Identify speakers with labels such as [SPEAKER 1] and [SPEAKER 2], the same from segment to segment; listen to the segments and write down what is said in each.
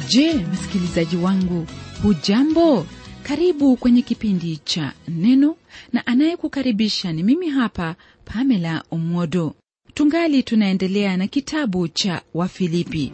[SPEAKER 1] je msikilizaji wangu hujambo karibu kwenye kipindi cha neno na anayekukaribisha ni mimi hapa pamela omwodo tungali tunaendelea na kitabu cha wafilipi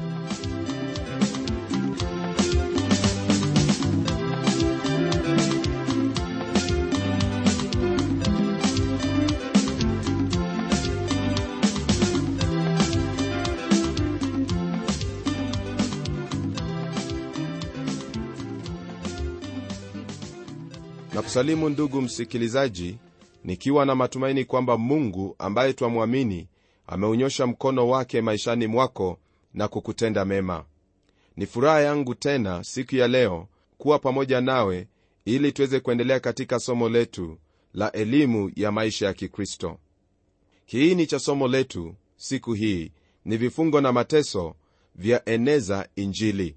[SPEAKER 2] na kusalimu ndugu msikilizaji nikiwa na matumaini kwamba mungu ambaye twamwamini ameunyosha mkono wake maishani mwako na kukutenda mema ni furaha yangu tena siku ya leo kuwa pamoja nawe ili tuweze kuendelea katika somo letu la elimu ya maisha ya kikristo kiini cha somo letu siku hii ni vifungo na mateso vya eneza injili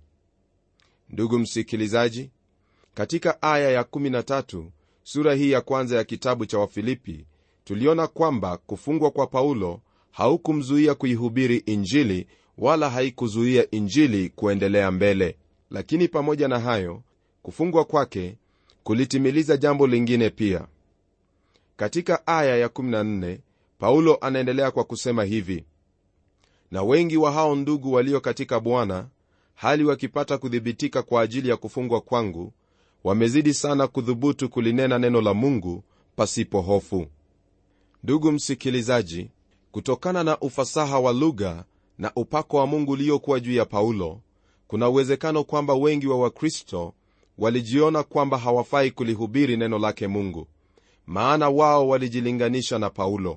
[SPEAKER 2] ndugu msikilizaji katika aya ya 13 sura hii ya kwanza ya kitabu cha wafilipi tuliona kwamba kufungwa kwa paulo haukumzuia kuihubiri injili wala haikuzuia injili kuendelea mbele lakini pamoja na hayo kufungwa kwake kulitimiliza jambo lingine pia katika aya ya 14 paulo anaendelea kwa kusema hivi na wengi wa hao ndugu walio katika bwana hali wakipata kuthibitika kwa ajili ya kufungwa kwangu wamezidi sana kudhubutu kulinena neno la mungu pasipo hofu ndugu msikilizaji kutokana na ufasaha wa lugha na upako wa mungu uliokuwa juu ya paulo kuna uwezekano kwamba wengi wa wakristo walijiona kwamba hawafai kulihubiri neno lake mungu maana wao walijilinganisha na paulo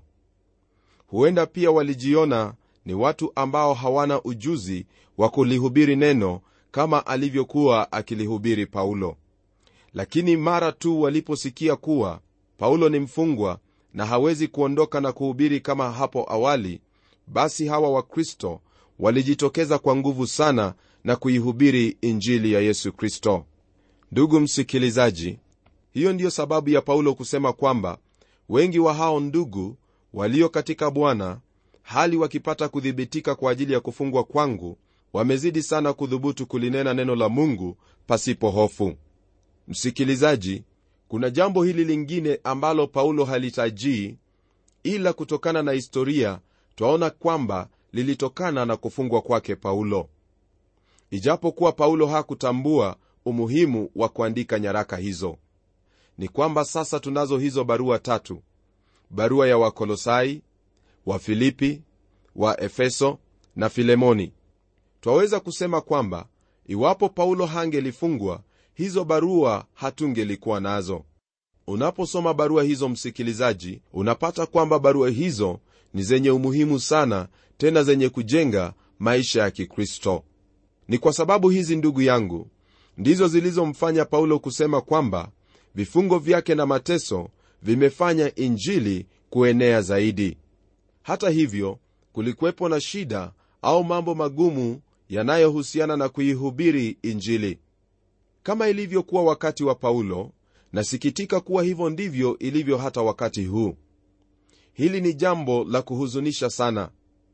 [SPEAKER 2] huenda pia walijiona ni watu ambao hawana ujuzi wa kulihubiri neno kama alivyokuwa akilihubiri paulo lakini mara tu waliposikia kuwa paulo ni mfungwa na hawezi kuondoka na kuhubiri kama hapo awali basi hawa wakristo walijitokeza kwa nguvu sana na kuihubiri injili ya yesu kristo ndugu msikilizaji hiyo ndiyo sababu ya paulo kusema kwamba wengi wa hao ndugu walio katika bwana hali wakipata kuthibitika kwa ajili ya kufungwa kwangu wamezidi sana kudhubutu kulinena neno la mungu pasipo hofu msikilizaji kuna jambo hili lingine ambalo paulo halitajii ila kutokana na historia twaona kwamba lilitokana na kufungwa kwake paulo ijapokuwa paulo hakutambua umuhimu wa kuandika nyaraka hizo ni kwamba sasa tunazo hizo barua tatu barua ya wakolosai wa filipi wa efeso na filemoni twaweza kusema kwamba iwapo paulo hangelifungwa hizo barua hatungelikuwa nazo unaposoma barua hizo msikilizaji unapata kwamba barua hizo ni zenye umuhimu sana tena zenye kujenga maisha ya kikristo ni kwa sababu hizi ndugu yangu ndizo zilizomfanya paulo kusema kwamba vifungo vyake na mateso vimefanya injili kuenea zaidi hata hivyo kulikuwepo na shida au mambo magumu yanayohusiana na kuihubiri injili kama ilivyokuwa wakati wa paulo nasikitika kuwa hivyo ndivyo ilivyo hata wakati huu hili ni jambo la kuhuzunisha sana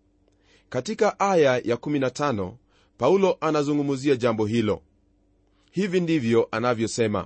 [SPEAKER 2] katika aya ya 15 paulo anazungumzia jambo hilo hivi ndivyo anavyosema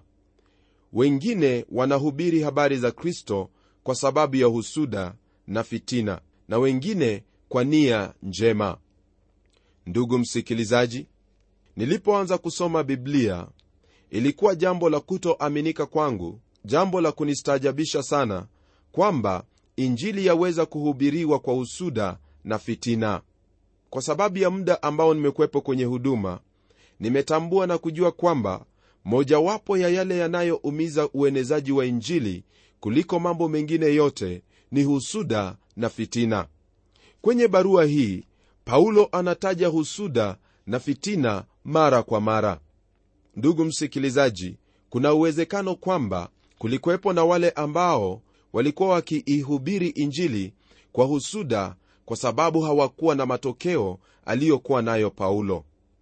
[SPEAKER 2] wengine wanahubiri habari za kristo kwa sababu ya husuda na fitina na wengine kwa nia njema ndugu msikilizaji nilipoanza kusoma biblia ilikuwa jambo la kutoaminika kwangu jambo la kunistaajabisha sana kwamba injili yaweza kuhubiriwa kwa husuda na fitina kwa sababu ya muda ambao nimekuwepo kwenye huduma nimetambua na kujua kwamba mojawapo ya yale yanayoumiza uenezaji wa injili kuliko mambo mengine yote ni husuda na fitina kwenye barua hii paulo anataja husuda na fitina mara kwa mara ndugu msikilizaji kuna uwezekano kwamba kulikuwepo na wale ambao walikuwa wakiihubiri injili kwa husuda kwa sababu hawakuwa na matokeo aliyokuwa nayo paulo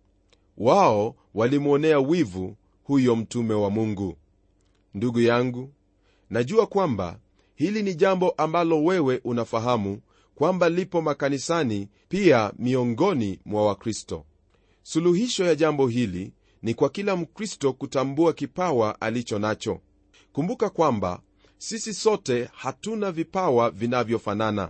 [SPEAKER 2] wao walimwonea wivu huyo mtume wa mungu ndugu yangu najua kwamba hili ni jambo ambalo wewe unafahamu kwamba lipo makanisani pia miongoni mwa wakristo suluhisho ya jambo hili ni kwa kila mkristo kutambua kipawa alicho nacho kumbuka kwamba sisi sote hatuna vipawa vinavyofanana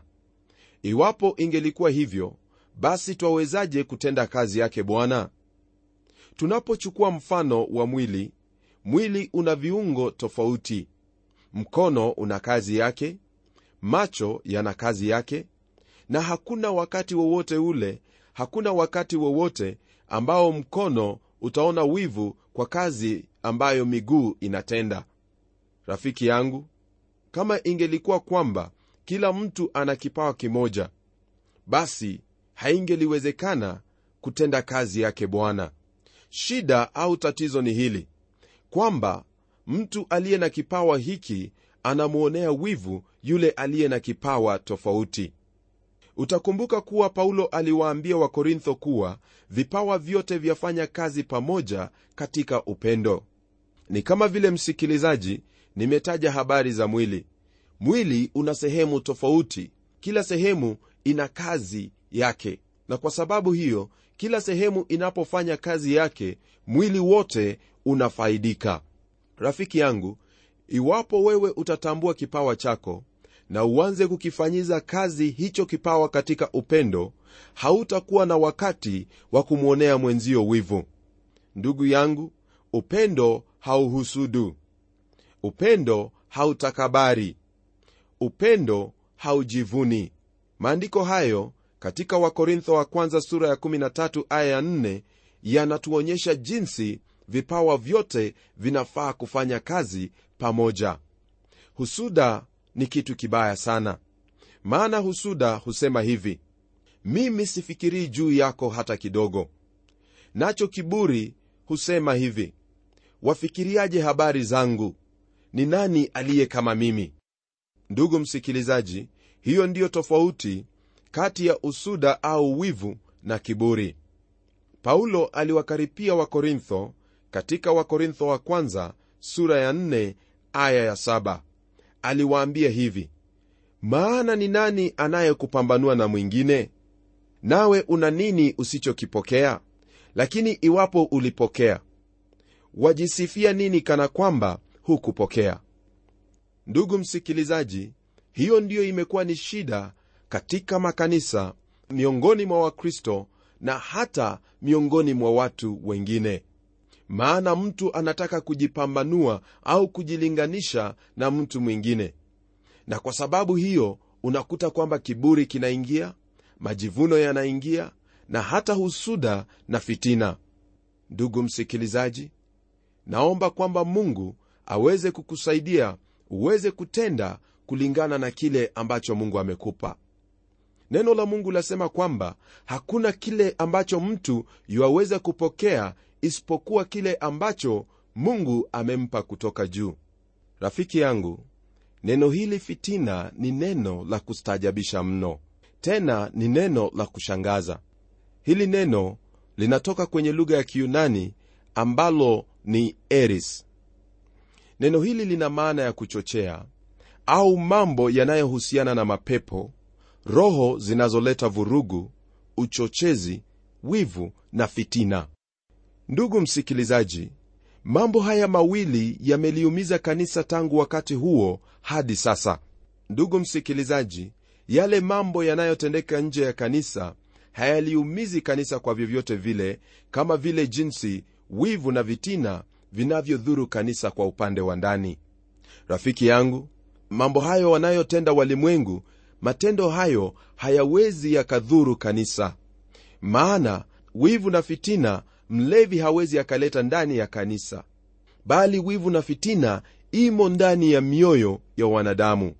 [SPEAKER 2] iwapo ingelikuwa hivyo basi twawezaje kutenda kazi yake bwana tunapochukua mfano wa mwili mwili una viungo tofauti mkono una kazi yake macho yana kazi yake na hakuna wakati wowote ule hakuna wakati wowote ambao mkono utaona wivu kwa kazi ambayo miguu inatenda rafiki yangu kama ingelikuwa kwamba kila mtu ana kipawa kimoja basi haingeliwezekana kutenda kazi yake bwana shida au tatizo ni hili kwamba mtu aliye na kipawa hiki anamwonea wivu yule aliye na kipawa tofauti utakumbuka kuwa paulo aliwaambia wakorintho kuwa vipawa vyote vyafanya kazi pamoja katika upendo ni kama vile msikilizaji nimetaja habari za mwili mwili una sehemu tofauti kila sehemu ina kazi yake na kwa sababu hiyo kila sehemu inapofanya kazi yake mwili wote unafaidika rafiki yangu iwapo wewe utatambua kipawa chako na uanze kukifanyiza kazi hicho kipawa katika upendo hautakuwa na wakati wa kumwonea mwenzio wivu ndugu yangu upendo hauhusudu upendo hautakabari upendo haujivuni maandiko hayo katika wakorintho wa kwanza sura ya 13 aya ya 4 yanatuonyesha jinsi vipawa vyote vinafaa kufanya kazi pamoja husuda ni kitu kibaya sana maana husuda husema hivi mimi sifikirii juu yako hata kidogo nacho kiburi husema hivi wafikiriaje habari zangu ni nani aliye kama mimi ndugu msikilizaji hiyo ndiyo tofauti kati ya usuda au wivu na kiburi paulo aliwakaripia wakorintho katika wakorintho wa kwanza sura ya 4 aya ya 7 aliwaambia hivi maana ni nani anayekupambanua na mwingine nawe una nini usichokipokea lakini iwapo ulipokea wajisifia nini kana kwamba hukupokea ndugu msikilizaji hiyo ndiyo imekuwa ni shida katika makanisa miongoni mwa wakristo na hata miongoni mwa watu wengine maana mtu anataka kujipambanua au kujilinganisha na mtu mwingine na kwa sababu hiyo unakuta kwamba kiburi kinaingia majivuno yanaingia na hata husuda na fitina ndugu msikilizaji naomba kwamba mungu aweze kukusaidia uweze kutenda kulingana na kile ambacho mungu amekupa neno la mungu lasema kwamba hakuna kile ambacho mtu yuaweza kupokea isipokuwa kile ambacho mungu amempa kutoka juu rafiki yangu neno hili fitina ni neno la kustaajabisha mno tena ni neno la kushangaza hili neno linatoka kwenye lugha ya kiyunani ambalo ni eris neno hili lina maana ya kuchochea au mambo yanayohusiana na mapepo roho zinazoleta vurugu uchochezi wivu na fitina ndugu msikilizaji mambo haya mawili yameliumiza kanisa tangu wakati huo hadi sasa ndugu msikilizaji yale mambo yanayotendeka nje ya kanisa hayaliumizi kanisa kwa vyovyote vile kama vile jinsi wivu na vitina vinavyodhuru kanisa kwa upande wa ndani rafiki yangu mambo hayo wanayotenda walimwengu matendo hayo hayawezi yakadhuru kanisa maana wivu na fitina mlevi hawezi akaleta ndani ya kanisa bali wivu na fitina imo ndani ya mioyo ya wanadamu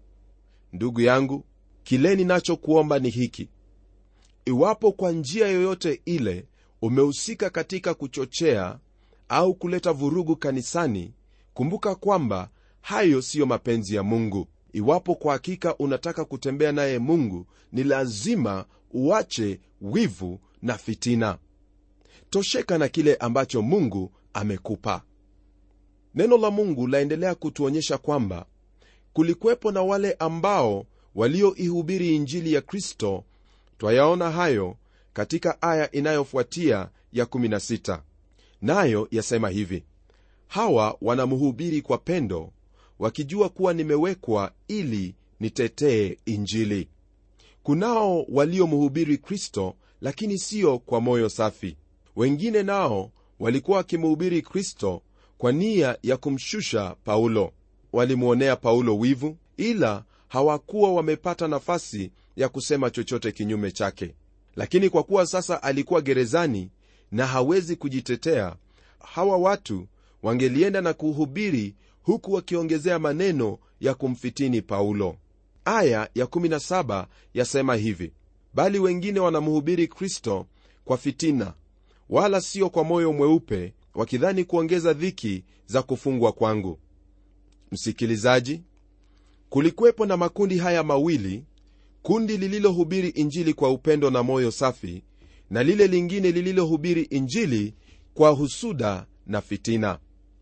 [SPEAKER 2] ndugu yangu kile ninachokuomba ni hiki iwapo kwa njia yoyote ile umehusika katika kuchochea au kuleta vurugu kanisani kumbuka kwamba hayo siyo mapenzi ya mungu iwapo kwa hakika unataka kutembea naye mungu ni lazima uache wivu na fitina tosheka na kile ambacho mungu amekupa neno la mungu laendelea kutuonyesha kwamba kulikuwepo na wale ambao walioihubiri injili ya kristo twayaona hayo katika aya inayofuatia ya 16 nayo yasema hivi hawa wanamhubiri kwa pendo wakijua kuwa nimewekwa ili nitetee injili kunao waliomhubiri kristo lakini sio kwa moyo safi wengine nao walikuwa wakimhubiri kristo kwa nia ya kumshusha paulo walimwonea paulo wivu ila hawakuwa wamepata nafasi ya kusema chochote kinyume chake lakini kwa kuwa sasa alikuwa gerezani na hawezi kujitetea hawa watu wangelienda na kuhubiri huku wakiongezea maneno ya kumfitini paulo aya ya 17 yasema hivi bali wengine wanamhubiri kristo kwa fitina wala sio kwa moyo mweupe wakidhani kuongeza dhiki za kufungwa kwangu msikilizaji kulikuwepo na makundi haya mawili kundi lililohubiri injili kwa upendo na moyo safi na lile lingine lililohubiri injili kwa husuda na fitina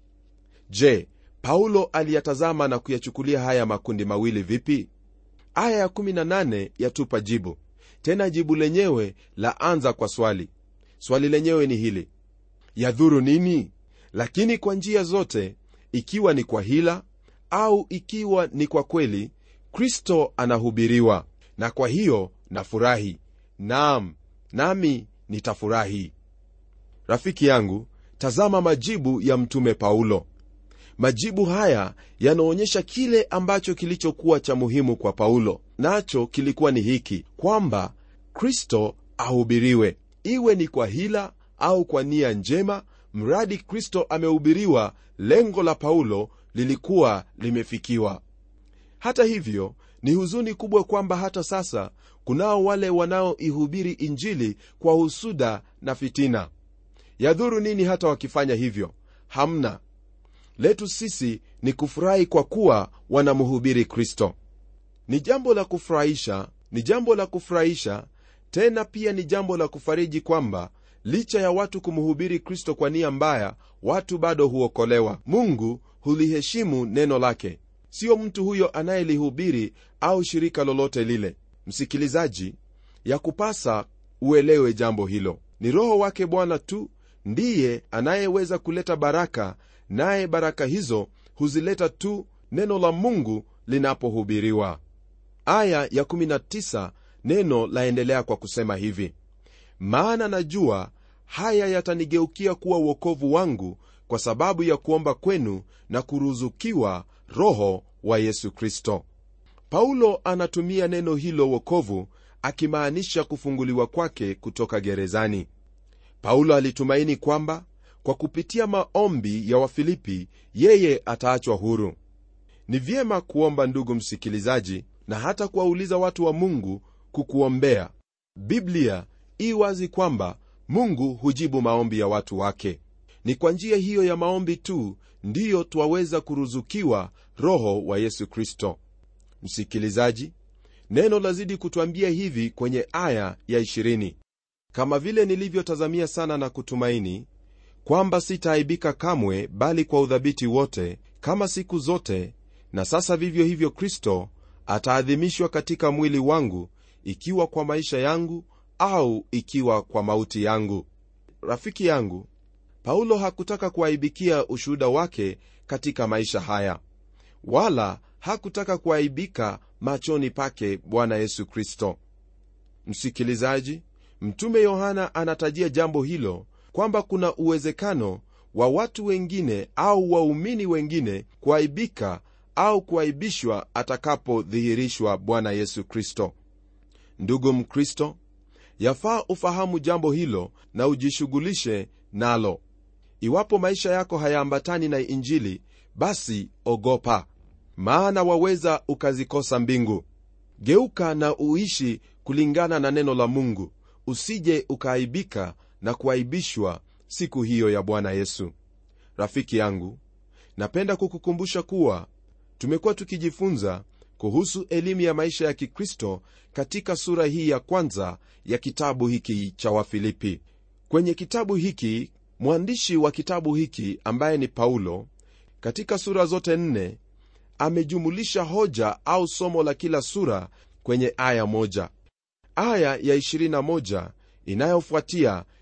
[SPEAKER 2] je paulo aliyatazama na kuyachukulia haya makundi mawili vipi aya ya18 yatupa jibu tena jibu lenyewe la anza kwa swali swali lenyewe ni hili yadhuru nini lakini kwa njia zote ikiwa ni kwa hila au ikiwa ni kwa kweli kristo anahubiriwa na kwa hiyo nafurahi naam nami nitafurahi rafiki yangu tazama majibu ya mtume paulo majibu haya yanaonyesha kile ambacho kilichokuwa cha muhimu kwa paulo nacho kilikuwa ni hiki kwamba kristo ahubiriwe iwe ni kwa hila au kwa nia njema mradi kristo amehubiriwa lengo la paulo lilikuwa limefikiwa hata hivyo ni huzuni kubwa kwamba hata sasa kunao wale wanaoihubiri injili kwa husuda na fitina yadhuru nini hata wakifanya hivyo hamna letu sisi ni kufurahi kwa kuwa wanamhubiri kristo ni jambo la kufurahisha ni jambo la kufurahisha tena pia ni jambo la kufariji kwamba licha ya watu kumhubiri kristo kwa nia mbaya watu bado huokolewa mungu huliheshimu neno lake siyo mtu huyo anayelihubiri au shirika lolote lile msikilizaji ya kupasa uelewe jambo hilo ni roho wake bwana tu ndiye anayeweza kuleta baraka naye baraka hizo huzileta tu neno la mungu linapohubiriwa aya ya 19 neno laendelea kwa kusema hivi maana najua haya yatanigeukia kuwa uokovu wangu kwa sababu ya kuomba kwenu na kuruzukiwa roho wa yesu kristo paulo anatumia neno hilo wokovu akimaanisha kufunguliwa kwake kutoka gerezani paulo alitumaini kwamba kwa kupitia maombi ya wafilipi yeye ataachwa huru ni vyema kuomba ndugu msikilizaji na hata kuwauliza watu wa mungu kukuombea biblia ii wazi kwamba mungu hujibu maombi ya watu wake ni kwa njia hiyo ya maombi tu ndiyo twaweza kuruzukiwa roho wa yesu kristo msikilizaji neno lazidi kutwambia hivi kwenye aya ya 20 kama vile nilivyotazamia sana na kutumaini kwamba sitaaibika kamwe bali kwa udhabiti wote kama siku zote na sasa vivyo hivyo kristo ataadhimishwa katika mwili wangu ikiwa kwa maisha yangu au ikiwa kwa mauti yangu rafiki yangu paulo hakutaka kuaibikia ushuhuda wake katika maisha haya wala hakutaka kuaibika machoni pake bwana yesu kristo msikilizaji mtume yohana anatajia jambo hilo kwamba kuna uwezekano wa watu wengine au waumini wengine kuaibika au kuaibishwa atakapodhihirishwa bwana yesu kristo ndugu mkristo yafaa ufahamu jambo hilo na ujishughulishe nalo iwapo maisha yako hayaambatani na injili basi ogopa maana waweza ukazikosa mbingu geuka na uishi kulingana na neno la mungu usije ukaaibika na kuaibishwa siku hiyo ya bwana yesu rafiki yangu napenda kukukumbusha kuwa tumekuwa tukijifunza kuhusu elimu ya maisha ya kikristo katika sura hii ya kwanza ya kitabu hiki cha wafilipi kwenye kitabu hiki mwandishi wa kitabu hiki ambaye ni paulo katika sura zote nne amejumulisha hoja au somo la kila sura kwenye aya moja aya ya 21 inayofuatia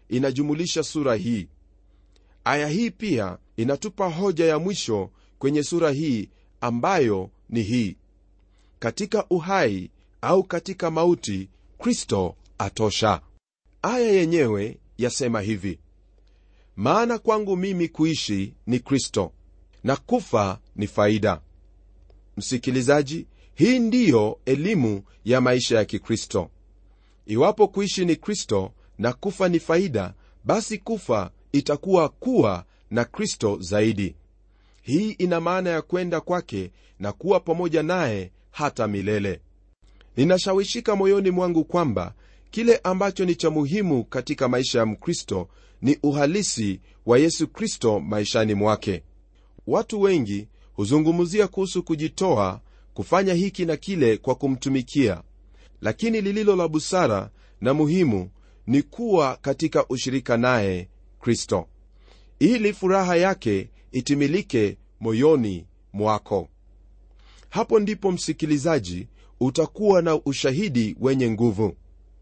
[SPEAKER 2] inajumulisha sura hii aya hii pia inatupa hoja ya mwisho kwenye sura hii ambayo ni hii katika uhai au katika mauti kristo atosha aya yenyewe yasema hivi maana kwangu mimi kuishi ni kristo na kufa ni faida msikilizaji hii ndiyo elimu ya maisha ya kikristo iwapo kuishi ni kristo na kufa ni faida basi kufa itakuwa kuwa na kristo zaidi hii ina maana ya kwenda kwake na kuwa pamoja naye hata milele ninashawishika moyoni mwangu kwamba kile ambacho ni cha muhimu katika maisha ya mkristo ni uhalisi wa yesu kristo maishani mwake watu wengi huzungumzia kuhusu kujitoa kufanya hiki na kile kwa kumtumikia lakini lililo la busara na muhimu ni kuwa katika ushirika naye kristo ili furaha yake itimilike moyoni mwako hapo ndipo msikilizaji utakuwa na ushahidi wenye nguvu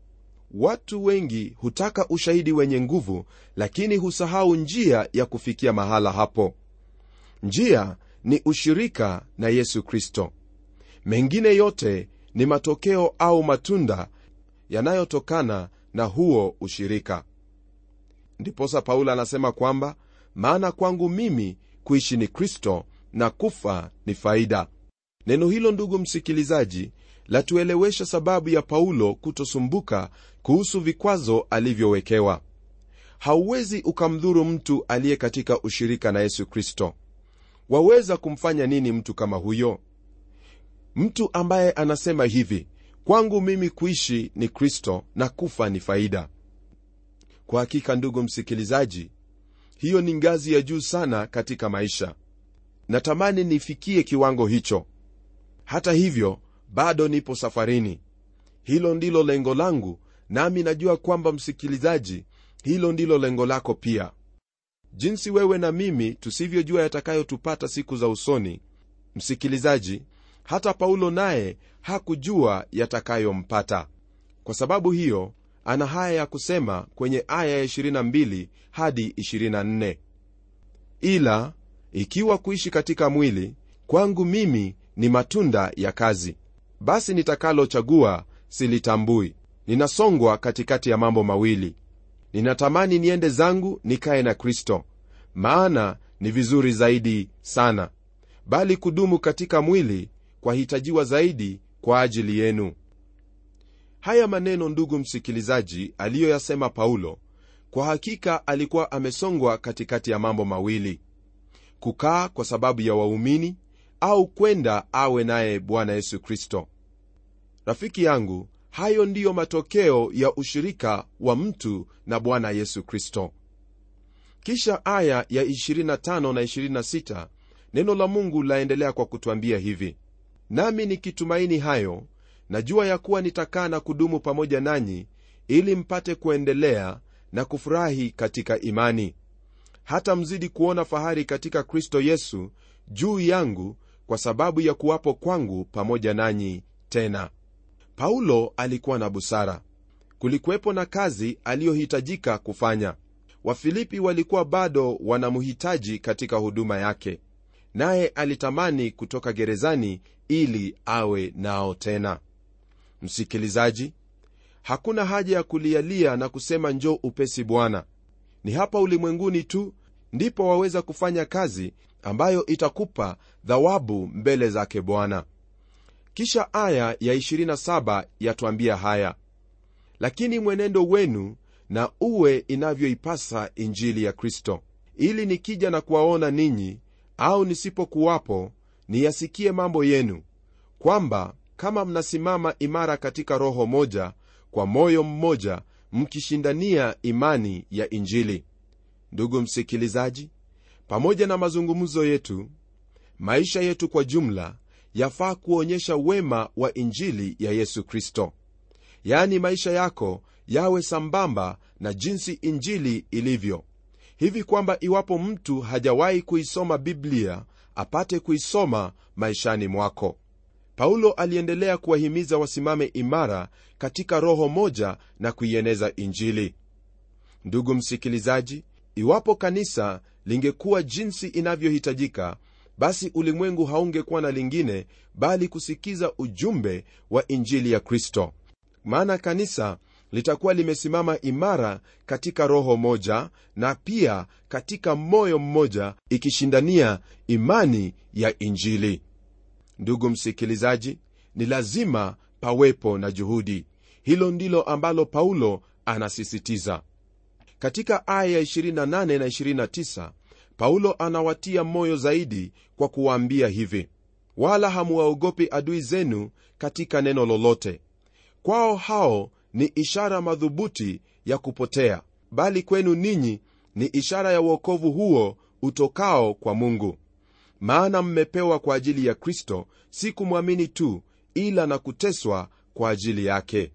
[SPEAKER 2] watu wengi hutaka ushahidi wenye nguvu lakini husahau njia ya kufikia mahala hapo njia ni ushirika na yesu kristo mengine yote ni matokeo au matunda yanayotokana na huo ushirika ndiposa paulo anasema kwamba maana kwangu mimi kuishi ni kristo na kufa ni faida neno hilo ndugu msikilizaji latuelewesha sababu ya paulo kutosumbuka kuhusu vikwazo alivyowekewa hauwezi ukamdhuru mtu aliye katika ushirika na yesu kristo waweza kumfanya nini mtu kama huyo mtu ambaye anasema hivi kwangu mimi kuishi ni kristo na kufa ni faida kwa hakika ndugu msikilizaji hiyo ni ngazi ya juu sana katika maisha natamani nifikie kiwango hicho hata hivyo bado nipo safarini hilo ndilo lengo langu nami najua kwamba msikilizaji hilo ndilo lengo lako pia jinsi wewe na mimi tusivyojua yatakayotupata siku za usoni msikilizaji hata paulo naye hakujua yatakayompata kwa sababu hiyo ana haya ya kusema kwenye aya ya 22 hadi 24 ila ikiwa kuishi katika mwili kwangu mimi ni matunda ya kazi basi nitakalochagua silitambui ninasongwa katikati ya mambo mawili ninatamani niende zangu nikaye na kristo maana ni vizuri zaidi sana bali kudumu katika mwili kwahitajiwa zaidi kwa ajili yenu haya maneno ndugu msikilizaji aliyoyasema paulo kwa hakika alikuwa amesongwa katikati ya mambo mawili kukaa kwa sababu ya waumini au kwenda awe naye bwana yesu kristo rafiki yangu hayo ndiyo matokeo ya ushirika wa mtu na bwana yesu kristo kisha aya ya 25 na 26 neno la mungu laendelea kwa kutwambia hivi nami nikitumaini hayo najua ya kuwa nitakaa na kudumu pamoja nanyi ili mpate kuendelea na kufurahi katika imani hata mzidi kuona fahari katika kristo yesu juu yangu kwa sababu ya kuwapo kwangu pamoja nanyi tena paulo alikuwa na busara kulikuwepo na kazi aliyohitajika kufanya wafilipi walikuwa bado wanamhitaji katika huduma yake naye alitamani kutoka gerezani ili awe nao tena msikilizaji hakuna haja ya kulialia na kusema njoo upesi bwana ni hapa ulimwenguni tu ndipo waweza kufanya kazi ambayo itakupa dhawabu mbele zake bwana kisha aya ya 27 yatwambia haya lakini mwenendo wenu na uwe inavyoipasa injili ya kristo ili nikija na kuwaona ninyi au nisipokuwapo niyasikie mambo yenu kwamba kama mnasimama imara katika roho moja kwa moyo mmoja mkishindania imani ya injili ndugu msikilizaji pamoja na mazungumzo yetu maisha yetu kwa jumla yafaa kuonyesha wema wa injili ya yesu kristo yaani maisha yako yawe sambamba na jinsi injili ilivyo hivi kwamba iwapo mtu hajawahi kuisoma biblia apate kuisoma maishani mwako paulo aliendelea kuwahimiza wasimame imara katika roho moja na kuieneza injili ndugu msikilizaji iwapo kanisa lingekuwa jinsi inavyohitajika basi ulimwengu haungekuwa na lingine bali kusikiza ujumbe wa injili ya kristo maana kanisa litakuwa limesimama imara katika roho moja na pia katika moyo mmoja ikishindania imani ya injili ndugu msikilizaji ni lazima pawepo na juhudi hilo ndilo ambalo paulo anasisitiza katika aya ya 28 na 29 paulo anawatia moyo zaidi kwa kuwaambia hivi wala hamuwaogopi adui zenu katika neno lolote kwao hao ni ishara madhubuti ya kupotea bali kwenu ninyi ni ishara ya uokovu huo utokao kwa mungu maana mmepewa kwa ajili ya kristo si kumwamini tu ila na kuteswa kwa ajili yake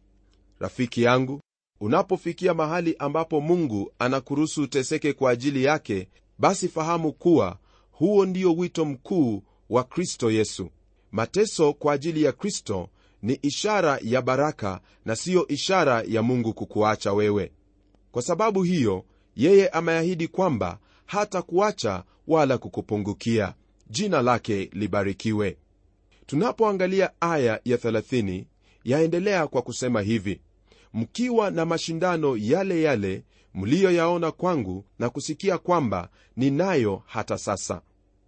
[SPEAKER 2] rafiki yangu unapofikia mahali ambapo mungu anakuruhusu uteseke kwa ajili yake basi fahamu kuwa huo ndio wito mkuu wa kristo yesu mateso kwa ajili ya kristo ni ishara ya baraka na siyo ishara ya mungu kukuacha wewe kwa sababu hiyo yeye ameahidi kwamba hata kuacha wala kukupungukia jina lake libarikiwe tunapoangalia aya ya 30 yaendelea kwa kusema hivi mkiwa na mashindano yale yale mliyoyaona kwangu na kusikia kwamba ninayo hata sasa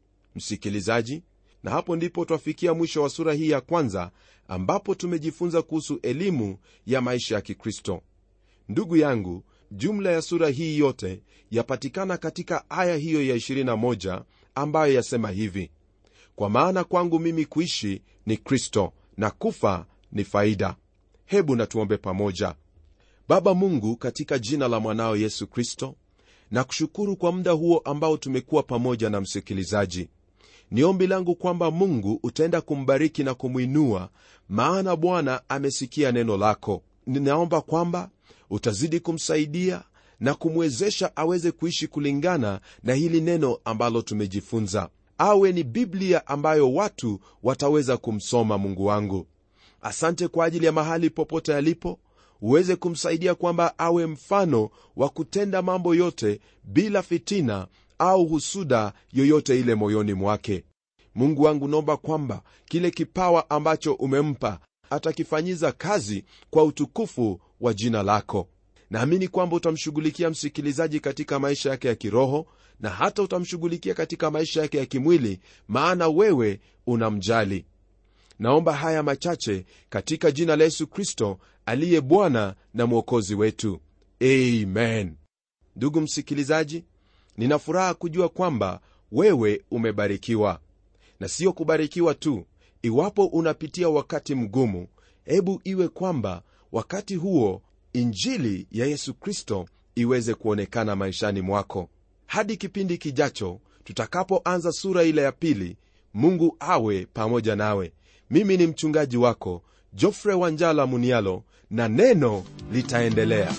[SPEAKER 2] msikilizaji na hapo ndipo twafikia mwisho wa sura hii ya kwanza ambapo tumejifunza kuhusu elimu ya maisha ya kikristo ndugu yangu jumla ya sura hii yote yapatikana katika aya hiyo ya 21 ambayo yasema hivi kwa maana kwangu mimi kuishi ni kristo na kufa ni faida hebu natuombe pamoja baba mungu katika jina la mwanao yesu kristo na kushukuru kwa muda huo ambao tumekuwa pamoja na msikilizaji ni ombi langu kwamba mungu utaenda kumbariki na kumwinua maana bwana amesikia neno lako ninaomba kwamba utazidi kumsaidia na kumwezesha aweze kuishi kulingana na hili neno ambalo tumejifunza awe ni biblia ambayo watu wataweza kumsoma mungu wangu asante kwa ajili ya mahali popote alipo uweze kumsaidia kwamba awe mfano wa kutenda mambo yote bila fitina au husuda yoyote ile moyoni mwake mungu wangu naomba kwamba kile kipawa ambacho umempa atakifanyiza kazi kwa utukufu wa jina lako naamini kwamba utamshughulikia msikilizaji katika maisha yake ya kiroho na hata utamshughulikia katika maisha yake ya kimwili maana wewe unamjali naomba haya machache katika jina la yesu kristo aliye bwana na mwokozi wetu amen ndugu msikilizaji nina furaha kujua kwamba wewe umebarikiwa na siyo kubarikiwa tu iwapo unapitia wakati mgumu hebu iwe kwamba wakati huo injili ya yesu kristo iweze kuonekana maishani mwako hadi kipindi kijacho tutakapoanza sura ile ya pili mungu awe pamoja nawe mimi ni mchungaji wako jofre wanjala munialo na neno litaendelea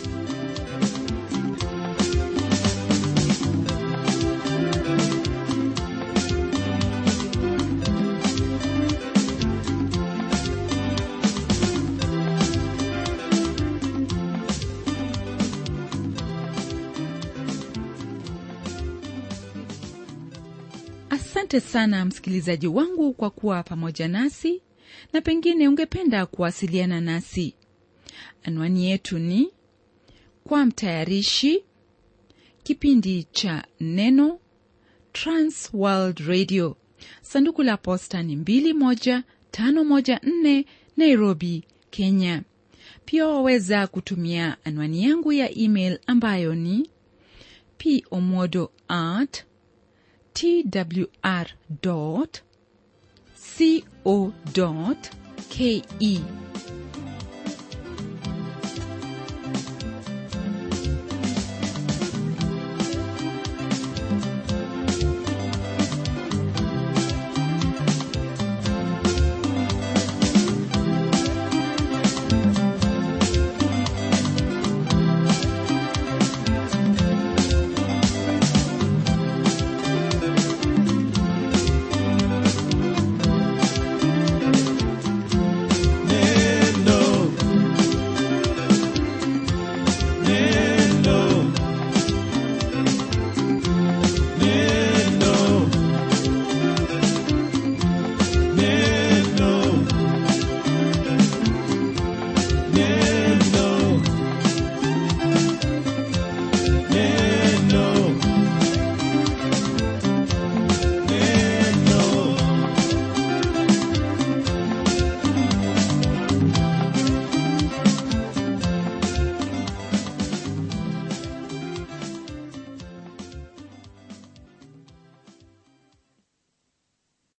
[SPEAKER 1] asante sana msikilizaji wangu kwa kuwa pamoja nasi na pengine ungependa kuwasiliana nasi anwani yetu ni kwa mtayarishi kipindi cha neno transworld radio sanduku la posta ni 21514 nairobi kenya pia waweza kutumia anwani yangu ya email ambayo ni pomodo at twr co ke